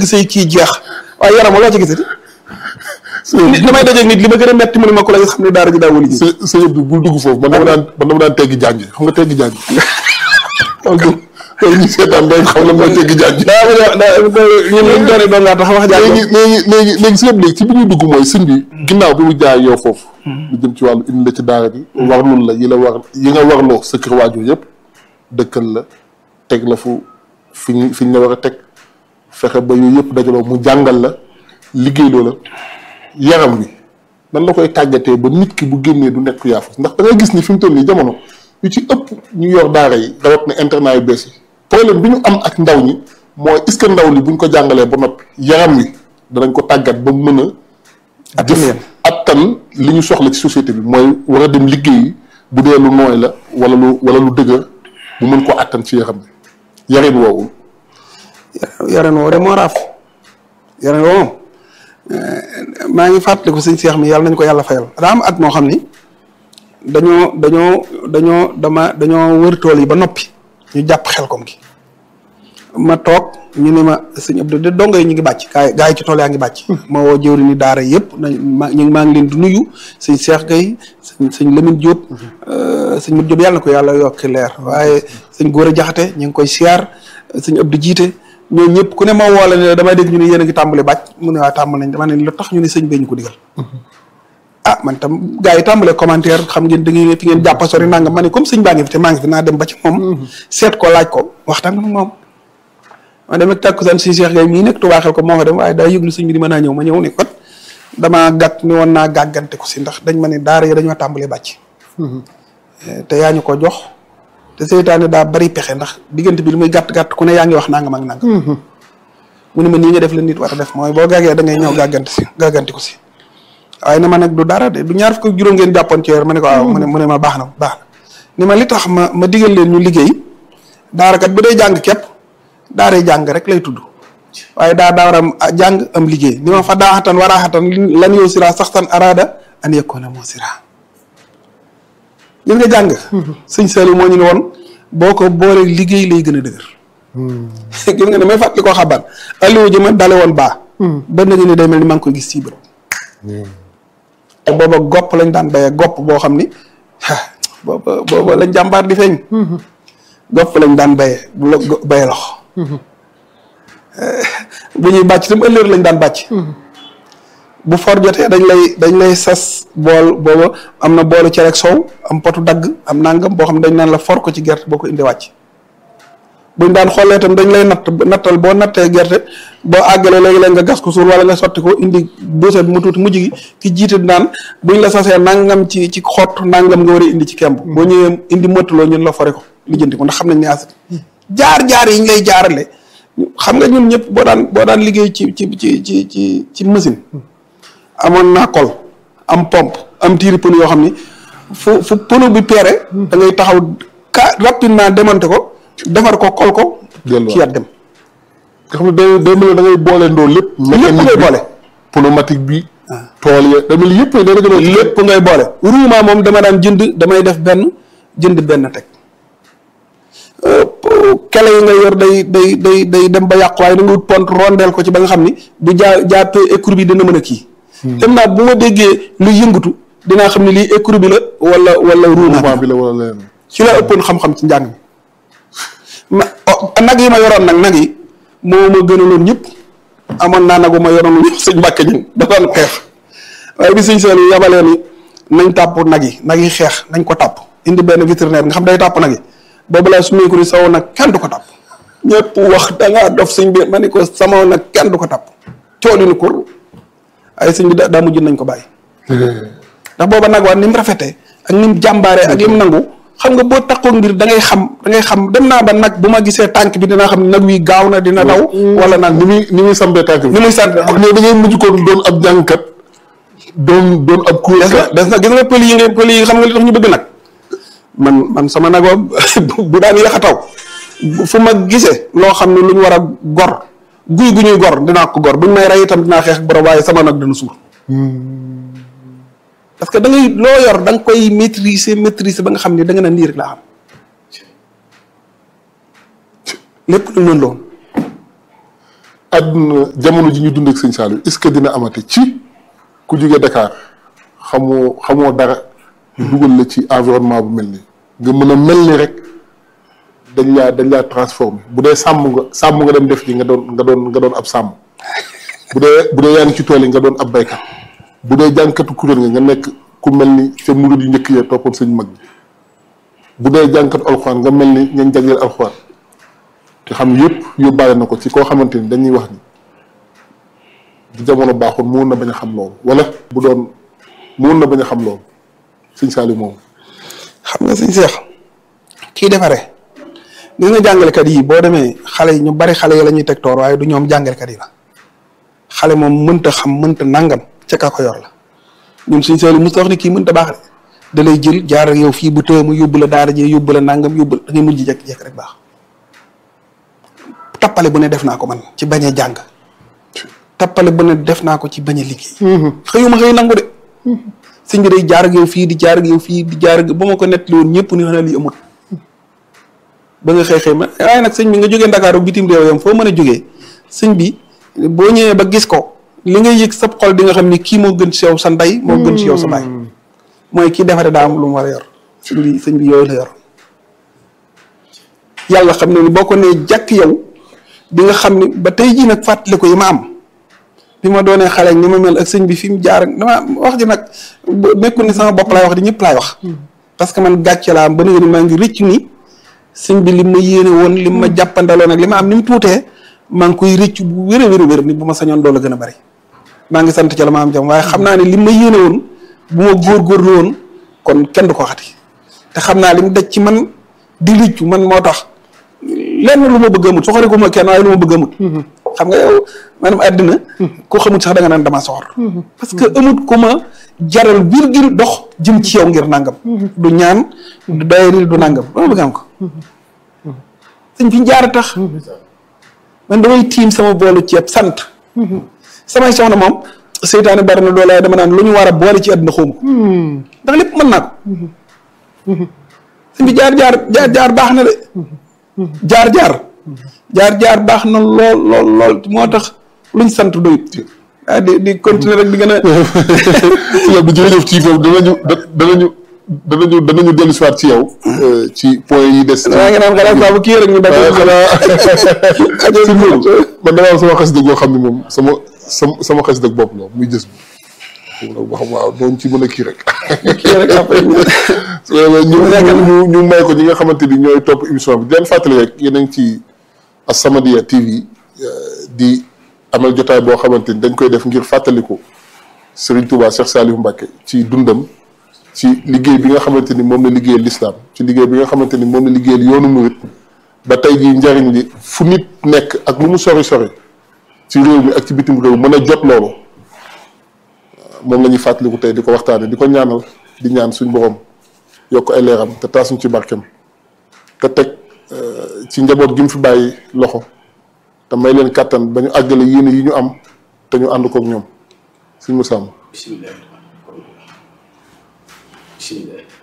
bëgg say kii jeex waaye yaram loo ci gisati nit damay dajeeg nit li ma gën a metti mu ne ma ko la nga xam ne daara ji daa wali ji së sëñ bi bul dugg foofu man dama daan man dama daan teggi jàng xam nga teggi jàng donc loolu ñu seetaan day xam la mooy teggi jàng daa ma daa ñun liñ doone doon ngaa tax wax jàng léegi léegi léegi léegi sëñ bi léegi ci bi ñuy dugg mooy sëñ bi ginnaaw bi mu jaay yow foofu lu jëm ci wàllu indi la ci daara bi warlul la yi la war yi nga warloo sa kër waajur yëpp dëkkal la teg la fu fi ñu fi ñu la war a teg fexe ba yooyu yëpp dajaloo mu jàngal la liggéey loo la yaram wi nan la koy tàggatee ba nit ki bu génnee du nekk yaafus ndax da ngay gis ni fi mu toll nii jamono yu ci ëpp ñu yor daara yi rawat na internat yu bees yi problème bi ñu am ak ndaw ñi mooy est-ce que ndaw li buñ ko jàngalee ba noppi yaram wi danañ ko tàggat ba mu mën a Attan jëf yéen. attan li ñu soxla ci société bi mooy war a dem liggéeyi bu dee lu nooy la wala lu wala lu dëgër mu mën ko attan ci yaram bi yarin woowu yaren woo de moo raaf yaren woo moom maa ngi fàttaliku sëñ Seex mi yàlla nañ ko yàlla fayal daa am at moo xam ni dañoo dañoo dañoo dama dañoo wër tool yi ba noppi ñu jàpp xel kom gi ma toog ñu ne ma sëñ Abdou de dongo yi ñu ngi bàcc gaa yi gaa yi ci tool yaa ngi bàcc ma woo jëwri ni daara yëpp nañ ma ñu maa ngi leen di nuyu sëñ Seex Gay sëñ sëñ Lamine Diop sëñ Mat Diop yàlla na ko yàlla yokki leer waaye sëñ Góora Jaxate ñu ngi koy siyaar sëñ Abdou jiite ñoo ñëpp ku ne ma woo la ne damay dégg ñu ne yéen a ngi tàmbali bàcc mu ne waa tàmbali nañ dama ne lu tax ñu ne sëñ bee ñu ko digal ah man tam gars yi tàmbalee commentaire xam ngeen da ngeen fi ngeen jàppa sori nangam ma ne comme sëñ baa ngi fi te maa ngi fi naa dem ba ci moom seet ko laaj ko waxtaan ak moom ma dem ak tàkkusaan si Cheikh Gaye mii nekk Touba xel ko moo fa dem waaye daa yëglu sëñ bi di mën naa ñëw ma ñëw ne kot damaa gàtt ni woon naa gàggante ko si ndax dañ ma ne daara yi dañoo tàmbalee bàcc te yaa ñu ko jox te seytaane daa bari pexe ndax diggante bi lu muy gàtt gàtt ku ne yaa ngi wax nangam ak nangam mu ne ma nii nga def la nit war a def mooy boo gàggee da ngay ñëw gàggante si gàgganti ko si waaye ne ma nag du dara de du ñaar fukk ak juróom ngeen jàppoon ci weer ma ne ko waaw mu ne mu ne ma baax na baax na ni ma li tax ma ma digal leen ñu liggéey daarakat bu dee jàng képp daaree jàng rek lay tudd waaye daa daa war a jàng am liggéey ni ma fa daaxatan waraaxatan lan yow sira saxtan arada an yakuna moo sira gis nga jàng sëñ Saliou moo ñu ne woon boo ko boolee liggéey lay gën a dëgër gis nga ne may fàttali koo xabaar alliwu ji ma dale woon baa ba nag ni day mel ni maa ngi koy gis ci bët te booba gopp lañ daan béyee gopp boo xam ni booba booba lañ jàmbaar di feeñ gopp lañ daan béyee bu la béye lox bu ñuy bàcc tam ëllëg lañ daan bàcc bu for jotee dañ lay dañ lay sas bool booba am na boolu cere ak soow am potu dagg am nangam boo xam ne dañ naan la for ko ci gerte boo ko indi wàcc buñ daan xoolee itam dañ lay natt nattal boo nattee gerte boo àggalee léegi-léeg nga gas ko suul wala nga sotti ko indi buuse bi mu tuuti mujj gi ki jiite naan buñ la sasee nangam ci ci xott nangam nga war a indi ci kemb boo ñëwee indi mëttaloo ñun la fore ko lijjanti ko ndax xam nañ ne asat jaar-jaar yi ñu lay jaarale xam nga ñun ñëpp boo daan boo daan liggéey ci ci ci ci ci ci machine amoon naa kol am pompe am tiiri pneu yoo xam ni fu fu pneu bi peere da ngay taxaw ka rapidement démonter ko defar ko kol ko ci yat dem nga xam ne day day mel ne da ngay boole ndoo lépp lépp ngay boole pneumatique bi tool ya da mel yëpp da nga lépp ngay boole roulement moom dama daan jënd damay def benn jënd benn teg kele yi nga yor day day day day dem ba yàqu waaye da nga wut pont rondeel ko ci ba nga xam ni bu jaa jàppee écrou bi dina mën a kii dem naa bu ma déggee lu yëngatu dinaa xam ne lii écrou bi la wala wala roulement bi la wala leneen ci la ëppoon xam-xam ci njàng mi ma nag yi ma yoroon nag nag yi moo ma gënaloon ñëpp amoon naa nagu ma yoroon ñëpp sëñ Mbàkke ñun da doon xeex waaye bi sëñ Saliou yabalee ni nañ tàpp nag yi nag yi xeex nañ ko tàpp indi benn vétérinaire nga xam day tàpp nag yi boobu laa su meeku ni saw nag kenn du ko tàpp ñëpp wax dangaa dof sëñ bi ma ni ko sama nag kenn du ko tàpp cooli ni kur ay sëñ bi daa mujj nañ ko bàyyi ndax booba nag waa ni mu rafetee ak ni mu jàmbaaree ak li mu nangu xam nga boo taxoon ngir da ngay xam da ngay xam dem naa ba nag bu ma gisee tànk bi dinaa xam ne nag wi gaaw na dina daw wala nag ni muy ni muy sambee tànk bi ni muy sant mais da ngay mujj ko doon ab jàngkat doon doon ab kuréel des na des na gis nga pël yi nga pël yi xam nga li tax ñu bëgg nag man man sama nag bu daan yéex a taw fu ma gisee loo xam ne lu ñu war a gor guy gu ñuy gor dinaa ko gor buñ may rey itam dinaa xeex borom waaye sama nag dana suur parce que da ngay loo yor da nga koy maîtriser maîtriser ba nga xam ne da nga naan lii rek laa xam lépp lu mën loon àdduna jamono ji ñu dund ak sëñ Saliou est-ce que dina amati ci ku jóge Dakar xamoo xamoo dara. dugal la ci environnement bu mel nii. nga mën a mel ni rek dañ laa dañ laa transformé bu dee sàmm nga sàmm nga dem def ji nga doon nga doon nga doon ab sàmm bu dee bu dee yaa ngi ci tool yi nga doon ab baykat bu dee jànkatu kuréel nga nga nekk ku mel ni ca murid yu njëkk ya toppoon sëñ mag bi bu dee jànkatu alxuraan nga mel ni ñañ jagleel alxuraan te xam yëpp yóbbaale na ko ci koo xamante ni dañuy wax ni bu jamono baaxoon mu na bañ a xam loolu wala bu doon mu na bañ a xam loolu sëñ Saliou moom. xam nga sëñ Seex kii defare gis nga jàngalekat yi boo demee xale yi ñu bari xale yi la ñuy teg toor waaye du ñoom jàngalekat yi la xale moom mënta xam mënta nangam ca ka ko yor la ñun suñ Saliou mos wax ni kii mënta baax de da lay jël jaar ak yow fii bu tëye mu yóbbu la daara jee yóbbu la nangam yóbbu la da ngay mujj jekk-jekk rek baax tappale bu ne def naa ko man ci bañ a jàng tappale bu ne def naa ko ci bañ a liggéey xëyuma xëy nangu de sëñ bi day jaar ak yow fii di jaar ak yow fii di jaar ak ba ma ko nettali woon ñëpp ni xanaa lii amul ba nga xëy xëy ma waaye nag sëñ bi nga jógee Ndakaaru bitim réew yam foo mën a jógee sëñ bi boo ñëwee ba gis ko li ngay yëg sab xol di nga xam ni kii moo gën ci yow sa ndey moo gën ci yow sa baay mooy kii defare daa am lu mu war a yor sëñ bi sëñ bi yooyu la yor yàlla xam ne ni boo ko nee jàkk yow di nga xam ni ba tey jii nag fàttali ko yi ma am bi ma doonee xale ni ma mel ak sëñ bi fi mu jaar dama wax ji nag nekkul ni sama bopp laay wax di ñëpp laay wax. parce que man gàcce laa am ba ni maa ngi rëcc ni sëñ bi li ma yéene woon li ma jàppandaloon ak li ma am ni mu tuutee maa ngi koy rëcc bu wér a wér a wér ni bu ma sañoon doole gën a bari. maa ngi sant ci la ma am jam waaye xam naa ne li ma yéene woon bu ma góorgóorlu woon kon kenn du ko xati te xam naa li mu daj ci man di rëccu man moo tax lenn lu ma bëgg amut soxore ko ma kenn waaye lu ma bëgg amut. xam nga yow maanaam àddina koo xamul sax da nga naan dama soxor parce que amut ku ma jaral virgule dox jëm ci yow ngir nangam du ñaan du doyari du nangam dama bëgg am ko sëñ fi jaar a tax man damay tiim sama boolu ceeb sant samay soxna moom seytaane bari na doole dama naan lu ñu war a boole ci àddina xawma ko ndax lépp mën naa ko sëñ bi jaar jaar jaar jaar baax na de jaar jaar jaar jaar baax na lool lool lool moo tax luñ sant doyut ah di di continuer rek di gën a. si yow bi jërëjëf ci foofu danañu danañu danañu danañu dellu si waat ci yow. ci point yi des. maa ngi naan xalaat saa bu kii rek ñu def. xanaa si loolu man dama am sama xas dëgg boo xam ne moom sama sama sama xas dëgg bopp la muy jës bi. boo xam waaw doon ci mën a kii rek. kii rek après ñu. ñu ñu ñu may ko ñi nga xamante ni ñooy topp émission bi di leen fàttali rek yéen a ngi ci As-Samadiyya TV di amal jotaay boo xamante ni dañ koy def ngir fàttaliku Serigne Touba Cheikh Saliou Mbacké ci dundam ci liggéey bi nga xamante ni moom la liggéeyal lislaam ci liggéey bi nga xamante ni moom la liggéeyal yoonu murit ba tey jii njariñ li fu nit nekk ak lu mu sori sori ci réew mi ak ci bitim réew mën a jot loolu moom la ñuy fàttaliku tey di ko waxtaane di ko ñaanal di ñaan suñ borom yokk ay leeram te taasuñ ci barkem te teg ci njaboot gi mu fi bàyyi loxo te may leen kàttan ba ñu àggale yéene yi ñu am te ñu ànd kook ñoom suñ mu sàmm bisimilah bisimilah